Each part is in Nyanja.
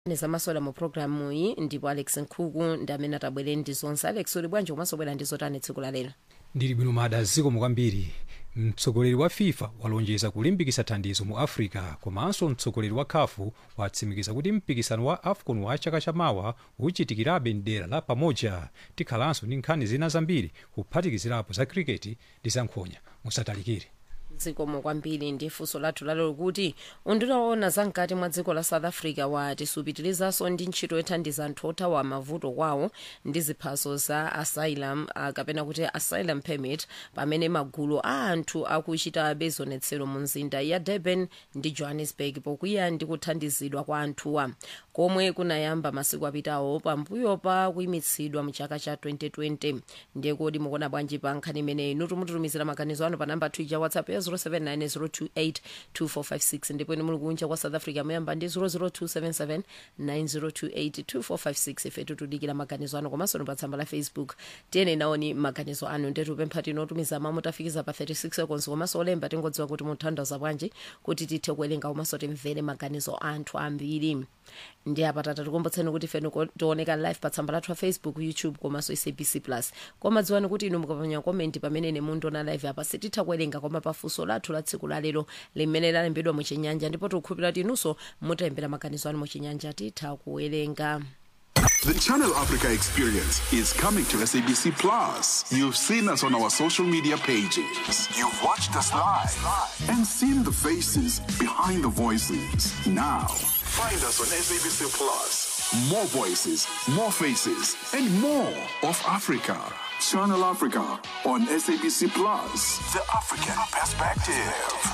nezamasola mu programu iyi ndipo alex nkhuku ndi amene atabwere ndi zonse alex uli bwanji komanso bwera ndi zotani tsiku la lero ndili bwino mada zikomo kwambiri mtsogoleri wa fifa walonjeza kulimbikitsa thandizo mu africa komanso mtsogoleri wa khafu watsimikiza kuti mpikisano wa afcon wa chaka chamawa uchitikirabe mdera la pamoja tikhalanso ndi nkhani zina zambiri kuphatikizirapo za kriketi ndi zankhonya musatalikire zikomo kwambiri ndi funso lathu lalero kuti unduna woona zamkati mwa dziko la south africa wati supitirizanso ndi ntchito yothandiza anthu othawa mavuto kwawo ndi ziphaso za asylum uh, kapena kuti asylum permit pamene magulu a anthu akuchitabe zionetsero mu mzinda ya durban ndi johannesburg pokwiya ndi kuthandizidwa kwa anthuwa komwe kunayamba masiku apitawo pambuyo pa kuyimitsidwa mu chaka cha 2020 ndiye kodi mukuona bwanji pa nkhani imeneyi inu tumututumizira maganizo anu pa namba twitter whatsapp ya 0790282456 ndipo ine muli kunja kwa south africa muyamba ndi 0027790282456 ife tutudikira maganizo anu komanso ni pa tsamba la facebook tiyene naoni maganizo anu ndetupempha tinotumiza mamu tafikiza pa 36 seconds komanso olemba tingodziwa kuti mutanthauza bwanji kuti tithe kuwerenga komanso timvere maganizo anthu ambiri ndi apa tata tikumbutseni kuti feno tioneka live pa tsamba lathu la facebook youtube komanso sabc plus koma dziwani kuti inu mukapanya komenti pamene ine mundiona live apa sititha kuwerenga koma pafunso lathu la tsiku lalero limene lalembedwa muchinyanja ndipo tikukhulupirira kuti inunso mutalembera maganizo anu muchinyanja titha kuwerenga The Channel Africa experience is coming to SABC Plus. You've seen us on our social media pages. You've watched us live and seen the faces behind the voices. Now, find us on SABC Plus. More voices, more faces, and more of Africa. Channel Africa on SABC Plus. The African perspective.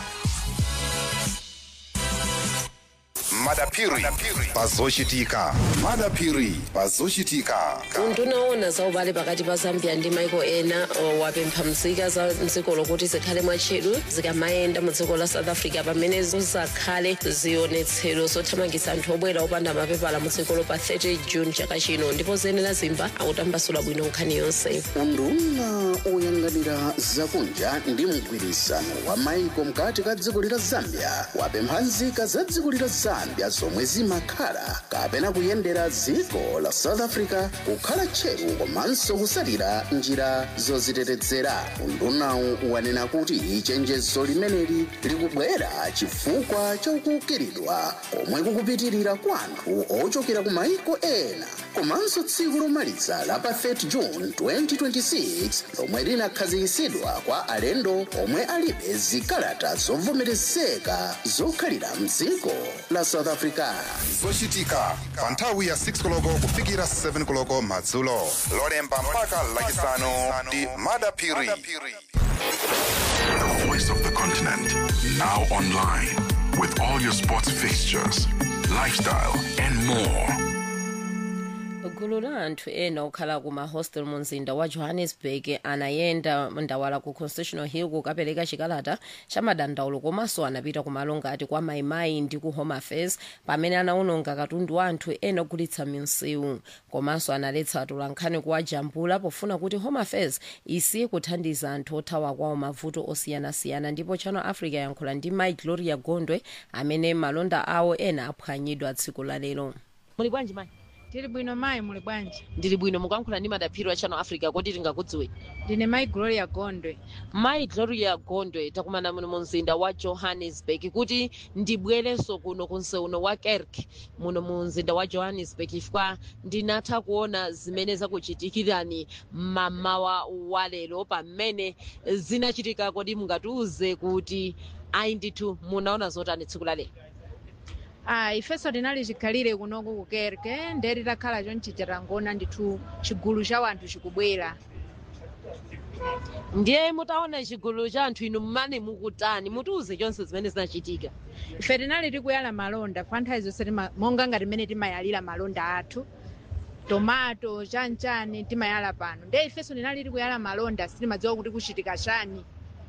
madapiri pazochitika madapiri pazochitika unduna woona za ubale pakati pa zambia ndi maiko ena o, wapempha nzika za mdziko lokuti zikhale mwatcheru zikamayenda mu dziko la south africa pamene zizakhale zionetsero zothamangitsa anthu obwera opanda mapepala mu dzikolo pa 30 june chaka chino ndipo zenera zimba akutambasula bwino nkhani yonse unduna oyang'anira zakunja ndi mgwirizano wa maiko mkati ka dziko lila zambia wapempha nzika za dziko lila zambia zomwe zimakhala kapena kuyendera dziko la south africa kukhala tcheru komanso kusalira njira zozitetezera undunawu wanena kuti chenjezo limeneli likubwera chifukwa chakukiridwa komwe kukupitirira kwa anthu ochokera ku maiko ena komanso tsiku lomaliza la pa 30 june 2026 lomwe linakhazikitsidwa kwa alendo omwe alibe zikalata zovomerezeka zokhalira mdziko la south africa zochitika pa nthawi ya 6 koloko kufikira 7 koloko madzulo lolemba mpaka lachisanu ndi madapiri The voice of the continent. Now online with all your sports fixtures, lifestyle, and more. gulu la anthu ena okhala ku mahostel mu mzinda wa johannesburg anayenda ndawala ku constitutional hill kukapereka chikalata cha madandaulo komanso anapita ku malo ngati kwa maimai ndi ku home affairs pamene anawononga katundu wa anthu ena ogulitsa minsewu komanso analetsa atolankhani kuwajambula pofuna kuti home affairs isiye kuthandiza anthu othawa kwawo mavuto osiyanasiyana ndipo channel africa yankhula ndi mai gloria gondwe amene malonda awo ena aphwanyidwa tsiku la lero muli bwanji mai tili bwino mayi muli bwanji ndili bwino mukuyankhula ndi madaphiri wa channel africa kuti tingakudziwe ndine mayi gloria gondwe mayi gloria gondwe takumana muno mu mzinda wa johannesburg kuti ndibwerenso kuno kunseuno wa kerk muno mu mzinda wa johannesburg chifukwa ndinatha kuona zimene zakuchitikirani mamawa wa lero pamene zinachitika kodi mungatiuze kuti ayi ndithu munaona zotani tsiku la lero ah ifenso tinali chikhalire kunoku ku kerke nde titakhala chonchi tangona ndithu chigulu cha wanthu chikubwera ndiye mutaona chigulu cha anthu inu mmane mukutani mutiuze chonse zimene zinachitika ife tinali tikuyala malonda kwa nthawi zonse tima- monga ngati mmene timayalira malonda athu tomato chanchani timayala pano nde ifenso tinali tikuyala malonda sitimadziwa kuti kuchitika chani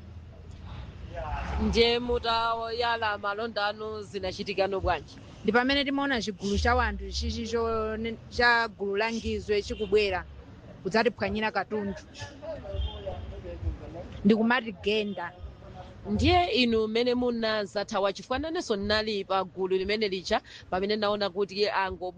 ndiye mutayala malonda anu zinachitikano bwanji ndi pamene timaona chigulu cha wanthu chichi cho- cha gulu la ngizwe chikubwera kudzatiphwanyira katundu ndikumati genda ndiye inu mmene munazathawa chifukwa nanenso ndinali pa gulu limene lija pamene ndaona kuti ango